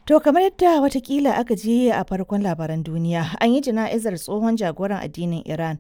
To kamar yadda watakila aka je a farkon labaran duniya an yi jana'izar tsohon jagoran addinin Iran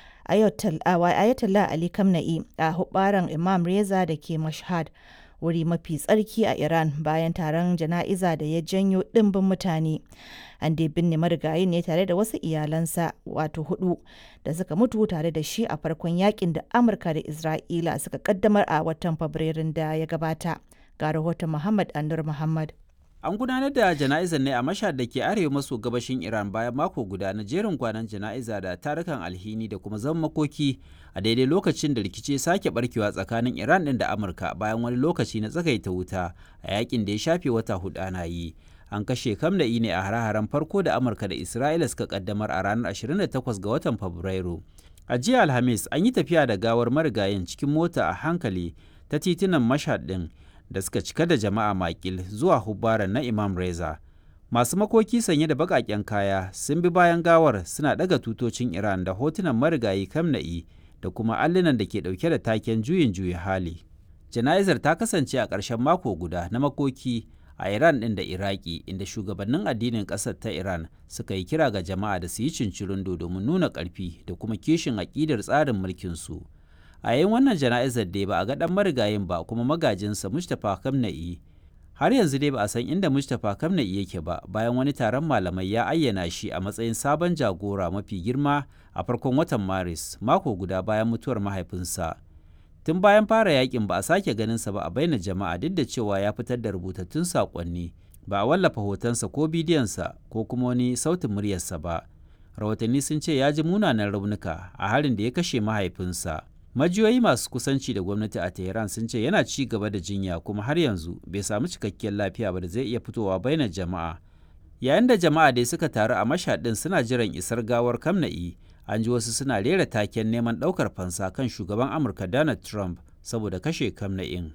Ayatollah Ali Khamenei a hubaran Imam Reza da ke Mashhad wuri mafi tsarki a Iran bayan taron jana'iza da ya janyo ɗimbin mutane. An dai binne marigayi ne tare da wasu iyalansa wato hudu da suka mutu tare da shi a farkon yakin da Amurka da Isra'ila suka kaddamar a watan Fabrairun da ya gabata. Ga rahoton Muhammad Anur Muhammad. An gudanar da jana'izar ne a mashhad da ke arewa maso gabashin Iran bayan mako guda na jerin kwanan jana'iza da tarukan alhini da kuma zama makoki a daidai lokacin da rikici sake barkewa tsakanin Iran din da Amurka bayan wani lokaci na tsagaita wuta a yakin da ya shafe wata hudu ana yi. An kashe Kamna'i ne a hare-haren farko da Amurka da Isra'ila suka kaddamar a ranar 28 ga watan Fabrairu. A jiya Alhamis an yi tafiya da gawar marigayin cikin mota a hankali ta titunan mashhad din. da suka cika da jama'a makil zuwa hubbaran na Imam Reza. Masu makoki sanye da baƙaƙen kaya sun bi bayan gawar suna ɗaga tutocin Iran da hotunan marigayi Kamna'i da kuma allunan da ke ɗauke da taken juyin juyi hali. Jana'izar ta kasance a ƙarshen mako guda na makoki a Iran ɗin da Iraki inda shugabannin addinin ƙasar ta Iran suka yi kira ga jama'a da su yi cincirindo domin nuna ƙarfi da kuma kishin aƙidar tsarin mulkinsu. a yayin wannan jana'izar dai ba a ga dan marigayin ba kuma magajinsa mustapha kamna'i har yanzu dai ba a san inda mustapha kamna'i yake ba bayan wani taron malamai ya ayyana shi a matsayin sabon jagora mafi girma a farkon watan maris mako guda bayan mutuwar mahaifinsa tun bayan fara yakin ba a sake ganinsa ba a baina jama'a duk da cewa ya fitar da rubutattun saƙonni ba a wallafa hotonsa ko bidiyonsa ko kuma wani sautin muryarsa ba rahotanni sun ce ya ji munanan raunuka a harin da ya kashe mahaifinsa majiyoyi masu kusanci da gwamnati a tehran sun ce yana ci gaba da jinya kuma har yanzu bai samu cikakkiyar lafiya ba da zai iya fitowa bainar jama'a yayin da jama'a dai suka taru a mashaɗin suna jiran isar gawar kamna'i an ji wasu suna rera taken neman ɗaukar fansa kan shugaban amurka donald trump saboda kashe kamna'in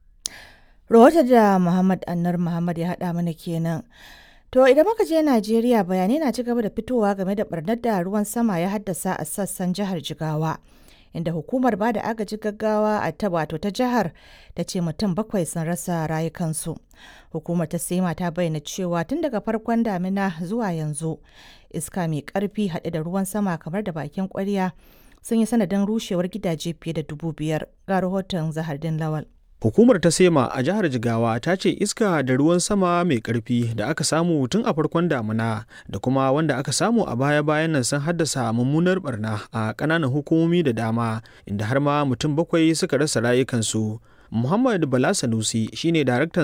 Rahoton da Muhammad Annar Muhammad ya haɗa mana kenan. To idan muka je Najeriya bayanai na ci gaba da fitowa game da barnar da ruwan sama ya haddasa a sassan jihar Jigawa. inda hukumar ba da agaji gaggawa a ta wato ta jihar ta ce mutum bakwai sun rasa rayukansu hukumar ta sema ta bayyana cewa tun daga farkon damina zuwa yanzu iska mai karfi haɗe da ruwan sama kamar da bakin kwarya sun yi sanadin rushewar gidaje fiye da dubu biyar ga rahoton zahardin lawal Hukumar ta Sema a jihar Jigawa ta ce iska da ruwan sama mai ƙarfi da aka samu tun a farkon damuna da kuma wanda aka samu a baya-bayan nan sun haddasa mummunar barna a ƙananan hukumomi da dama inda har ma mutum bakwai suka rasa rayukansu. Muhammad Bala Sanusi shine daraktan